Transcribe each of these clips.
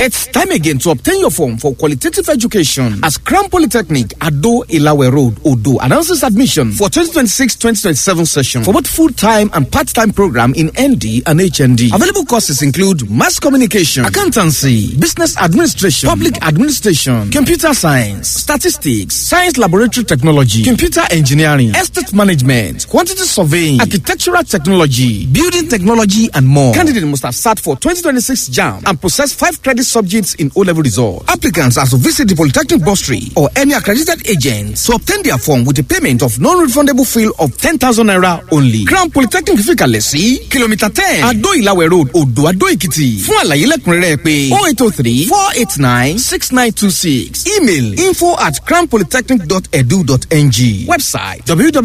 It's time again to obtain your form for qualitative education as Crown Polytechnic, Ado Ilawe Road, Odo announces admission for 2026-2027 session for both full-time and part-time program in ND and HND. Available courses include mass communication, accountancy, business administration, public administration, computer science, statistics, science laboratory technology, computer engineering, estate management, quantity surveying, architectural technology, building technology, and more. Candidate must have sat for 2026 JAM and possess five credit subjects in O-level result. Applicants are to visit the Polytechnic Bursary or any accredited agent to obtain their form with a payment of non-refundable fee of 10,000 naira only. Crown Polytechnic Fikalẹ̀ sí kìlómítà ten Adó Ìlàwẹ̀ Road Odò Adó Èkìtì. Fún àlàyé lẹ́kùnrẹ́rẹ́ pé oh eight oh three four eight nine six nine two six email info at crownpolytechnic.edu.ng website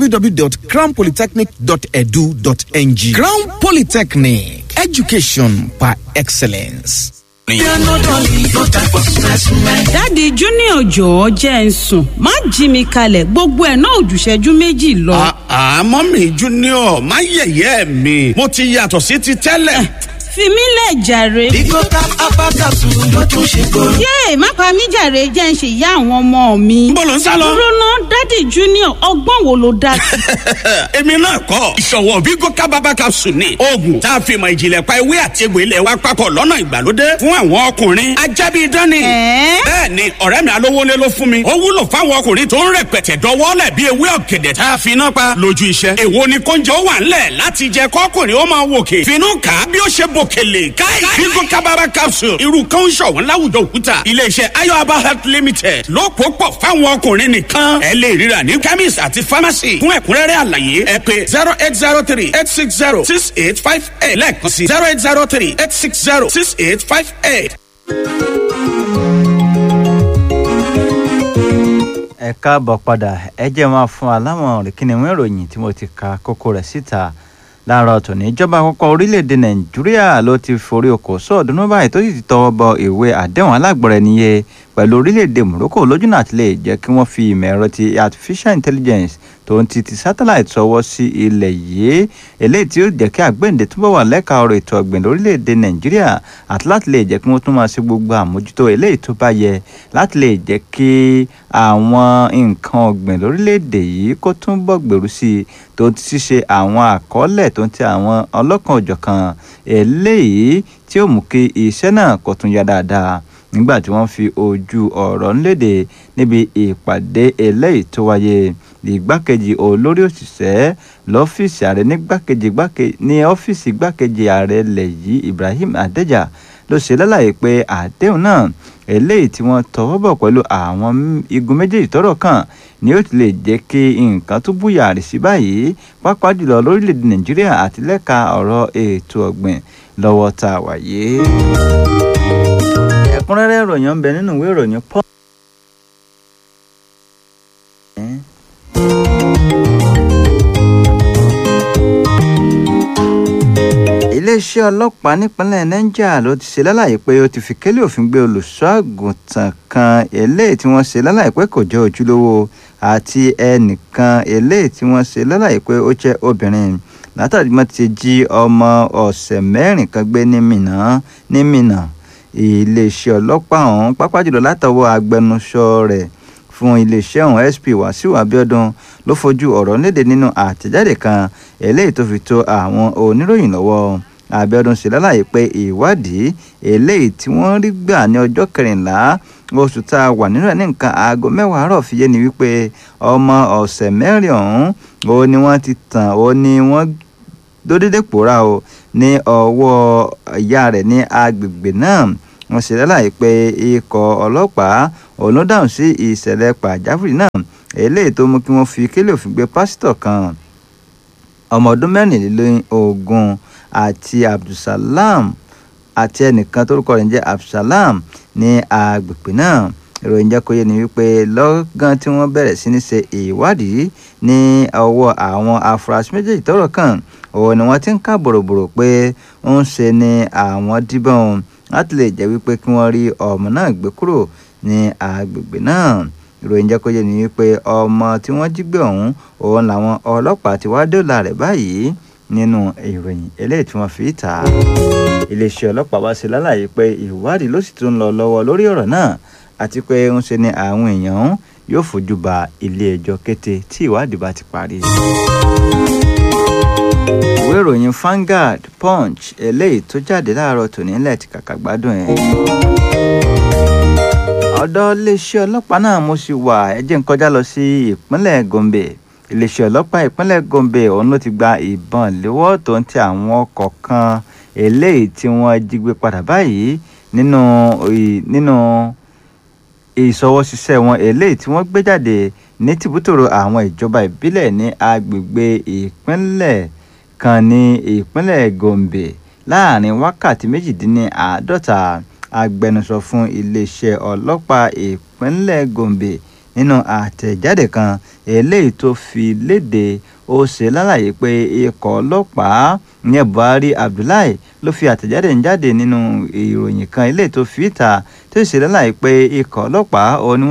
www.crownpolytechnic.edu.ng Crown Polytechnic education by excellence. dáàdi junior jọ̀ọ́ jẹ́ ń sùn má jí mi kalẹ̀ gbogbo ẹ̀ náà òjùṣẹ́jú méjì lọ. àmọ́ mi junior má yẹ̀yẹ́ mi mo ti yàtọ̀ sí ti tẹ́lẹ̀. fi mí lẹ̀ jàre. Bigo tap apakasu ló tún ṣe kóró. yéè má pa mí jàre jẹ́ ń ṣe ìyá àwọn ọmọ mi. Níbo lò ń sá lọ? dúró ná dáàdi junior ọgbọ́n wo ló dá sí. èmi náà kọ́ ìṣọ̀wọ́ Bigo kábàbà capsule ni oògùn tá a fi mọ ìjìnlẹ̀ pa ewé àti egbò ilẹ̀ wa papọ̀ lọ́nà ìgbàlódé fún àwọn ọkùnrin ajábí dání. Ẹ̀ẹ́? bẹ́ẹ̀ ni ọ̀rẹ́ mi alówólé ló fún mi ó wúlò fáwọn ọkùnrin tó ń rẹpẹtẹ dọwọ́lẹ̀ bí ewé ọ̀gẹ̀dẹ̀ tá a fi iná pa lójú iṣẹ́. èwo ni kóúnjẹ ó wà ńlẹ̀ láti jẹ kọ́kùnrin ó máa wòkè finú kà á bí ó ṣe bòkèlè káì Bigo kábàbà capsule irú kan ń ṣọ̀wọ́n láwùjọ òkúta iléeṣẹ́ ayọ̀aba health limited ló pò pọ̀ fáwọn ọkùnrin nìkan ẹ lè ríra ní chemist àti pharmacy fún ẹ̀kúnrẹ́rẹ́ àlàyé ẹ pé zero eight zero three eight six zero six eight five eight lẹ́ẹ̀kan sí zero eight zero three eight six zero six eight five eight. ẹ káàbọ̀ padà ẹ jẹ́ máa fún wa láwọn ìkíni ìròyìn tí mo ti ka kókó rẹ̀ síta láàárọ̀ tòní ìjọba àkọ́kọ́ orílẹ̀-èdè nàìjíríà ló ti forí okòó sọ̀ọ́dúnrún báyìí tó sì ti tọwọ́ bọ ìwé àdéhùn alágbọ̀rẹ̀ níye pẹ̀lú orílẹ̀-èdè morocco lójúnà àti lè jẹ́ kí wọ́n fi ìmọ̀ ẹ̀rọ ti artificial intelligence tó ń ti ti satellite sọwọ́ sí ilẹ̀ yìí eléyìí tí ó jẹ́ kí àgbéǹde túbọ̀ wà lẹ́ka ọ̀rọ̀ ètò ọ̀gbìn lórílẹ̀‐èdè nàìjíríà àti láti lè jẹ́ kí wọ́n tún máa ṣe gbogbo àmójútó eléyìí tó bá yẹ láti lè jẹ́ kí àwọn nǹkan ọ̀gbìn lórílẹ̀‐èdè yìí kó túbọ̀ gbèrú sí i tó ti ṣíṣe àwọn àkọọ́lẹ̀ tó ń ti àwọn ọlọ́kan òjọ̀kan eléyìí tí ó mú kí iṣẹ́ náà kó tún yá dáadáa nígbà tí wọ́n fi ojú ọ̀rọ̀ ńlédè níbi ìpàdé eléyìí tó wáyé ìgbákejì olórí òṣìṣẹ́ lọ́fíìsì ààrẹ nígbàkejì ní ọ́fíìsì igbákejì ààrẹ ilẹ̀ yìí Ibrahim Adeja ló ṣe lálàyé pé àdéhùn náà eléyìí tí wọ́n tọwọ́ bọ̀ pẹ̀lú àwọn igun méjèèjì tọ́rọ̀ kàn ni ó ti lè jẹ́ kí nǹkan tó búyàrí sí báyìí pàápàá jùlọ lórílẹ̀‐èdè Nàìjíríà àti lẹ́ka ọ̀rọ̀ ètò ọ̀gbìn lọ́wọ́ tá a wà yìí ẹ̀kúnrẹ́rẹ́ ìròyìn ń bẹ nínú ìwé ìròyìn pọ. iléeṣẹ́ ọlọ́pàá nípínlẹ̀ niger ló ti ṣe lálàyé pé ó ti fi kélé òfin gbé olùṣọ́ àgùntàn kan eléyìí tí wọ́n ṣe lálàyé pé kò jẹ́ ojúlówó àti ẹnìkan eléyìí tí wọ́n ṣe lálàyé pé ó jẹ́ obìnrin látàrí wọ́n ti jí ọmọ ọ̀sẹ̀ mẹ́rin kan gbé ní Mínà ní Mínà iléeṣẹ́ ọlọ́pàá ọ̀hún pápá jùlọ látọwọ́ agbẹnusọ rẹ̀ fún iléeṣẹ́ ọ̀hún SP Wàsíù Abíọ́dún ló fojú ọ̀rọ̀ léde nínú àtẹ̀jáde kan eléyìí tó fi tó àwọn oníròyìn lọ́wọ́ Abíọ́dún ṣe lálàyé pé ìwádìí eléyìí tí wọ́n rí gbà ní ọjọ́ kẹrìnlá oṣù tá a wà nínú ẹ̀ ní nǹkan aago mẹ́wàá àárọ̀ fi yé ni wípé ọmọ ọ̀sẹ̀ mẹ́rin ọ̀hún òun ni wọ́n ti tàn òun ni wọ́n dódédé pòórá o ní ọwọ́ ìyá rẹ̀ ní agbègbè náà wọ́n ṣe lálàyé pé ikọ̀ ọlọ́pàá òun ló dáhùn sí ìṣẹ̀lẹ̀ pàjáwìrì náà eléyìí tó mú kí wọ́n fi kélé òfin gbé pásítọ̀ kan ọmọ ọdún mẹ́rìnlélógún àti abdulsalam àti ẹnìkan tórúkọ rẹ̀ ń jẹ́ abdulsalam ní agbègbè náà ìròyìn jẹ́ kó yé ni wípé lọ́gán tí wọ́n bẹ̀rẹ̀ sí ní ṣe ìwádìí ní ọwọ́ àwọn afurasí méjèèjì tọ́rọ̀ kàn òun ni wọ́n ti ń ká bòròbòrò pé ń ṣe ni àwọn díbọ́n láti lè jẹ́ wípé kí wọ́n rí ọmọ náà gbé kúrò ní agbègbè náà ìròyìn jẹ́ kó yé ni wípé ọmọ tí wọ́n jí gbé ọ̀hún òun làwọn ọlọ́pàá ti wá dóòlà rẹ̀ báyìí nínú ìròyìn eléyìí tí wọ́n fi ta iléeṣẹ́ ọlọ́pàá wá sí lálàyé pé ìwádìí ló sì tún lọ lọ́wọ́ lórí ọ̀rọ̀ náà àti pé ń ṣe ni àwọn èèyàn yóò fojú ba ilé ẹjọ́ kété tí ìwádìí bá ti parí. ìwé ìròyìn Vanguard Punch eléyìí tó jáde láàárọ̀ tòní ńlẹ̀ ti kàkà gbádùn ẹ̀. ọ̀dọ̀ iléeṣẹ́ ọlọ́pàá náà mo sì wà ẹ jẹ́ n kọjá lọ sí ìpínlẹ̀ Gombe iléeṣẹ́ ọlọ́pàá ìpínlẹ̀ Gombe òun ló ti gba ìbọn léwọ́ tó ń tẹ àwọn ọkọ̀ kan eléyìí tí wọ́n jí gbé padà báyìí nínú nínú ìṣọwọ́ṣiṣẹ́ wọn eléyìí tí wọ́n gbé jáde ní tìbútòrò àwọn ìjọba ìbílẹ̀ ní agbègbè ìpínlẹ̀ kan ní ìpínlẹ̀ Gombe láàrin wákàtí méjìdínláàádọ́ta agbẹnusọ fún iléeṣẹ́ ọlọ́pàá ìpínlẹ̀ Gombe nínú àtẹ̀jáde kan eléyìí tó fi léde ó ṣe lálàyé pé ikọ̀ ọlọ́pàá ìyẹn Buhari Abdullahi ló fi àtẹ̀jáde ń jáde nínú ìròyìn kan eléyìí tó fi ìta tó ṣe lálàyé pé ikọ̀ ọlọ́pàá òun ni wọ́n